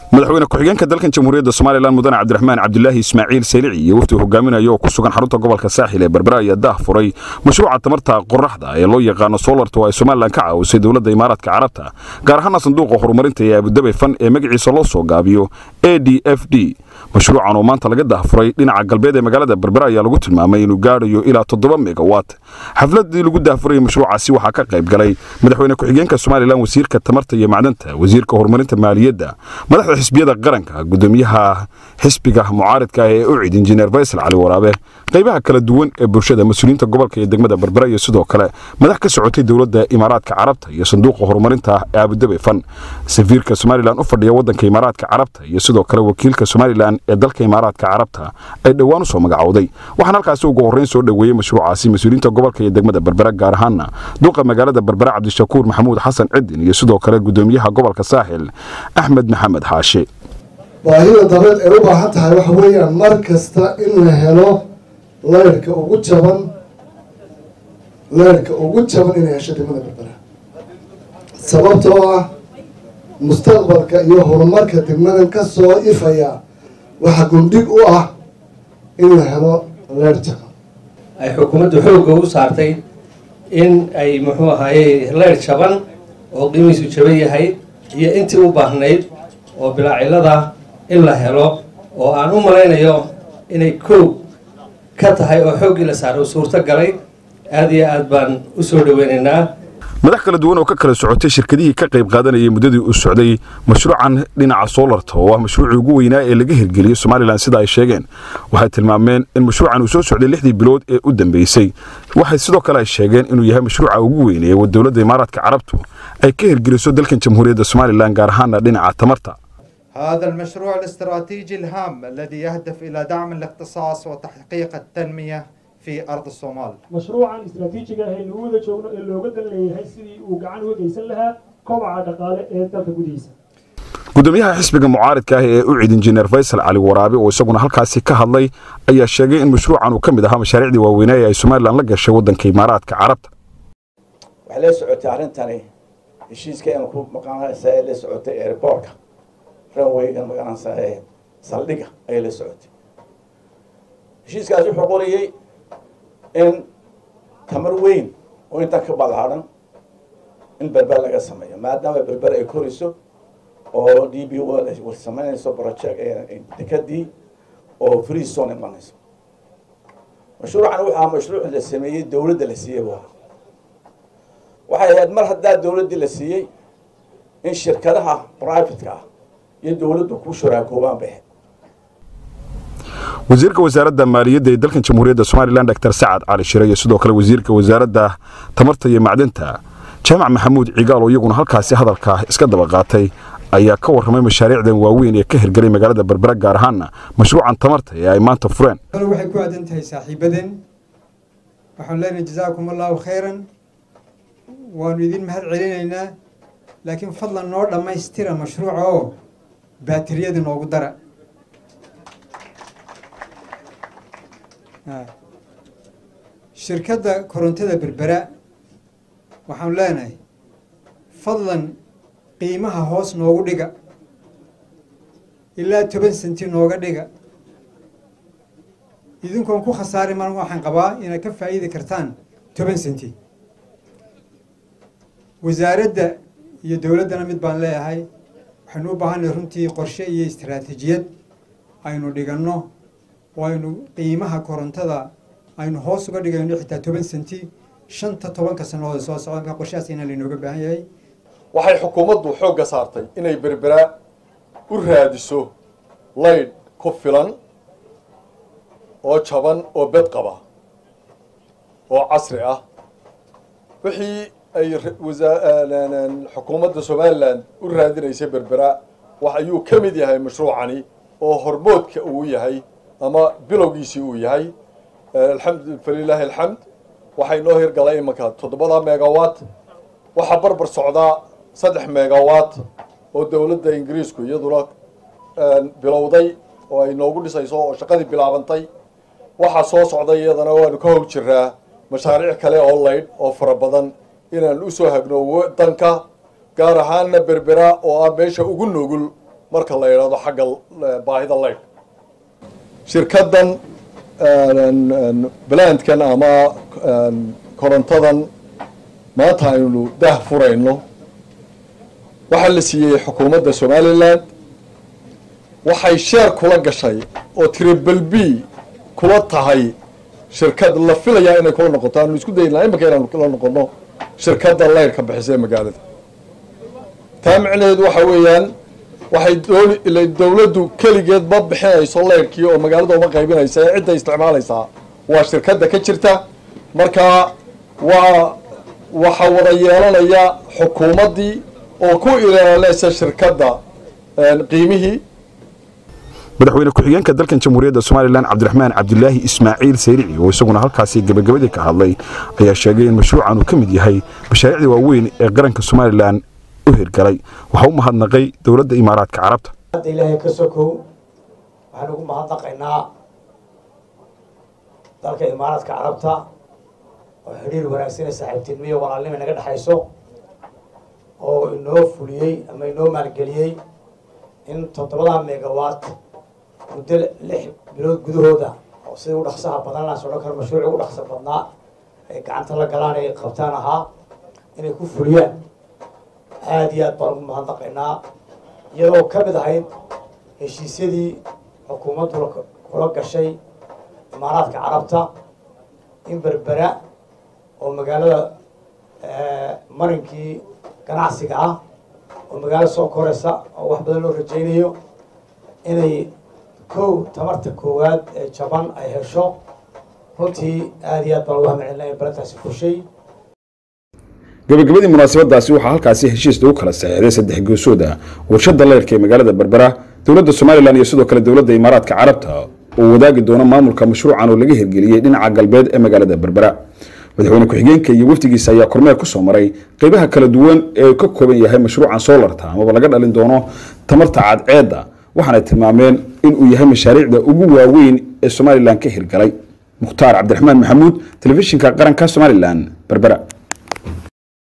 madaxweyne ku-xigeenka dalkan jamhuuriyadda somalilan mudane cabdiraxmaan cabdilaahi ismaaciil seylici iyo wafdi hogaaminaya oo ku sugan xarunta gobolka saaxil ee berbera ayaa daah furay mashruuca tamarta qoraxda ee loo yaqaano solarta oo ay somalilan ka caawisay dowladda imaaraadka carabta gaar ahaana sanduuqa horumarinta ee abudabey fan ee magaciisa loo soo gaabiyo a d f d mashruucan oo maanta laga daahfuray dhinaca galbeed ee magaalada berbera ayaa lagu tilmaamay inuu gaadhayo ilaa toddoba megawat xafladii lagu daahfurayay mashruucaasi waxaa ka qayb galay madaxweyne ku-xigeenka somalilan wasiirka tamarta iyo macdanta wasiirka horumarinta maaliyadda madaxda xisbiyada qaranka gudoomiyaha xisbiga mucaaridka ah ee ucid injineer faysal cali waraabe qaybaha kala duwan ee bulshada mas-uuliyiinta gobolka iyo degmada berbera iyo sidoo kale madax ka socotay dowladda imaaraadka carabta iyo sanduuqa horumarinta ee abudabey fan safiirka somalilan u fadhiya waddanka imaaraadka carabta iyo sidoo kale wakiilka somalilan ee dalka imaaraadka carabta ay dhowaan u soo magacowday waxaan halkaasi ugu horreyn soo dhoweeyey mashruucaasi mas-uuliyiinta gobolka iyo degmada berbera gaar ahaana duuqa magaalada berbera cabdishakuur maxamuud xasan cidin iyo sidoo kale gudoomiyaha gobolka saaxil axmed maxamed xaashe baahida dabeed ay u baahan tahay waxa weeyaan mar kasta in la helo leyrhka ugu jaban leyrhka ugu jaban inay hesho degmada berbera sababtoo ah mustaqbalka iyo horumarka degmadan ka soo ifaya waxaa gundhig u ah in la helo leyrh jaban ay xukuumaddu xoogga u saartay in ay muxuu ahaaye leyrh jaban oo qiimihiisu jaban yahay iyo intii u baahnayd oo bilaacilada in la helo oo aan u malaynayo inay koog ka tahay oo xooggii la saaray oo suurto galay aada iyo aad baan u soo dhaweynaynaa madax kala duwan oo ka kala socotay shirkadihii ka qayb qaadanayay muddadii uu socday mashruucan dhinaca soolarta oo ah mashruucii ugu weynaa ee laga hirgeliyey somalilan sida ay sheegeen waxay tilmaameen in mashruucan uu soo socday lixdii bilood ee u dambeysay waxay sidoo kale ay sheegeen inuu yahay mashruuca ugu weynee ee dowladda imaaraadka carabtu ay ka hirgeliso dalkan jamhuuriyadda somalilan gaar ahaana dhinaca tamarta هذا المشروع الاستراتيجي الهام الذي يهدف إلى دعم الاختصاص وتحقيق التنمية في أرض الصومال mashruucan istaraatiijiga ah ee lagu wada joogno ee looga dan leeyahay sidii uu gacan uga geysan lahaa kobaca dhaqaale ee dalka gudihiisa gudoomiyaha xisbiga mucaaridka ah ee ucid injineer faysal cali waraabe oo isaguna halkaasi ka hadlay ayaa sheegay in mashruucan uu ka mid ahaa mashaariicdii waaweynaa ee ay somalilan la gashay waddanka imaaraadka carabta waxay la socotay arrintani heshiiska aan ku maqaanaysa ee la socotay airportka runwaygan magaranaysa ee saldhiga ayay la socotay heshiiskaasi wuxuu qorayey in tamar weyn oo intan ka ballaaran in berber laga sameeyo maadaama berber ay koriso oo d b o samaynayso project dekadii oo free zone imanayso mashruucan wuxuu ahaa mashruuc la sameeyey dowladda la siiyey bu ahaa waxay ahayd mar haddaa dowladdii la siiyey in shirkadaha privateka ah iyo dowladdu ku shuraakoobaan bay ahayd wasiirka wasaaradda maaliyadda ee dalkan jamhuuriyadda somalilan dr sacad cali shire iyo sidoo kale wasiirka wasaaradda tamarta iyo macdanta jaamac maxamuud cigaal oo iyaguna halkaasi hadalka iska daba qaatay ayaa ka warramay mashaariicdan waaweyn ee ka hirgelay magaalada berbera gaar ahaana mashruucan tamarta ee ay maanta fureen waxay ku aadan tahay saaxiibadeen waxaan leenahay jazaakum allahu khayran waanu idin mahad celinaynaa laakiin fadlan noo dhammaystira mashruuca oo baatiriyada noogu dara shirkadda korontada berbera waxaan leenahay fadlan qiimaha hoos noogu dhiga ilaa toban senti nooga dhiga idinkoon ku khasaari mar waxaan qabaa inaad ka faa'iidi kartaan toban senti wasaaradda iyo dowladdana mid baan leeyahay waxaynu u baahanay runtii qorshe iyo istaraatiijiyad aynu dhiganno oo aynu qiimaha korontada aynu hoos uga dhigayno xitaa toban senti shanta tobanka sannadood soo socda markaa qorshahaas inaa laynooga baahan yahay waxay xukuumaddu xoogga saartay inay berbera u raadiso laydh ku filan oo jaban oo bed qaba oo casri ah wixii ay xukuumadda somalilan u raadinaysay berbera wax ayuu ka mid yahay mashruucani oo hormoodka uu yahay ama bilowgiisii uu yahay alxamdu falilaahi alxamd waxay noo hirgalay imanka toddobada megawatt waxaa barbar socdaa saddex megawatt oo dowladda ingiriisku iyaduna bilowday oo ay noogu dhisayso oo shaqadii bilaabantay waxaa soo socday iyadana waanu ka hog jiraa mashaariic kale oo laydh oo fara badan inaan usoo hagno wadanka gaar ahaanna berbera oo ah meesha ugu nugul marka la yidhahdo xagga baahida leydh shirkaddan blandkan ama korontadan maanta aynu dah furayno waxaa la siiyey xukuumadda somalilan waxay sheer kula gashay oo tribal b kula tahay shirkad la filayaa inay kula noqoto aanu isku daynaa iminka inaanu kula noqono shirkadda leyrhka bixisa ee magaalada taa micnaheedu waxa weeyaan waxay dowladdu keligeed ma bixinayso leyrhkii oo magaalada uma qaybinaysa ee cidda isticmaalaysaa waa shirkadda ka jirta marka waa waxaa wada yeelanaya xukuumaddii oo ku ilaalinaysa shirkadda qiimihii madaxweyne ku-xigeenka dalkan jamhuuriyadda somalilan cabdiraxmaan cabdilaahi ismaaciil sayrici oo isaguna halkaasi gebagabadii ka hadlay ayaa sheegay in mashruucan uu ka mid yahay mashaariicda waaweyn ee qaranka somalilan u hirgalay waxaa u mahadnaqay dowladda imaaraadka carabta hadda ilaahay ka sokow waxaan ugu mahadnaqaynaa dalka imaaraadka carabta oo xidhiir wanaagsan ee saaxiibtinimiyo walaalnima naga dhexayso oo inoo fuliyey ama inoo maalgeliyey in toddobadaa megawatt muddo lix bilood gudahooda oo sida u dhaqsaha badan laas odhan karo mashruuci ugu dhaqsa badnaa ay gacanta la galaan ay qabtaan ahaa inay ku fuliyaan aada iyo aad baan ugu mahadnaqaynaa iyadoo ka mid ahayd heshiisyadii xukuumaddu kula gashay imaaraadka carabta in berbera oo magaalada marinkii ganacsiga ah oo magaalo soo koraysa oo wax badan loo rajaynayo inay kow tamarta koowaad ee jaban ay hesho runtii aada iyo aad baan ugu hamcelinaya balantaasi fushay gabagabadii munaasabadaasi waxaa halkaasi heshiis lagu kala saxeexday saddex geesooda warshada leyrka ee magaalada berbera dowladda somalilan iyo sidoo kale dowladda imaaraadka carabta oo wadaagi doona maamulka mashruucan oo laga hirgeliyey dhinaca galbeed ee magaalada berbera madaxweyne ku-xigeenka iyo wafdigiisa ayaa kormeer ku soo maray qeybaha kala duwan ee ka kooban yahay mashruucan soolarta amaba laga dhalin doono tamarta cadceedda waxaanay tilmaameen inuu yahay mashaariicda ugu waaweyn ee somalilan ka hirgalay mukhtaar cabdiraxmaan maxamuud telefishinka qaranka somalilan berbera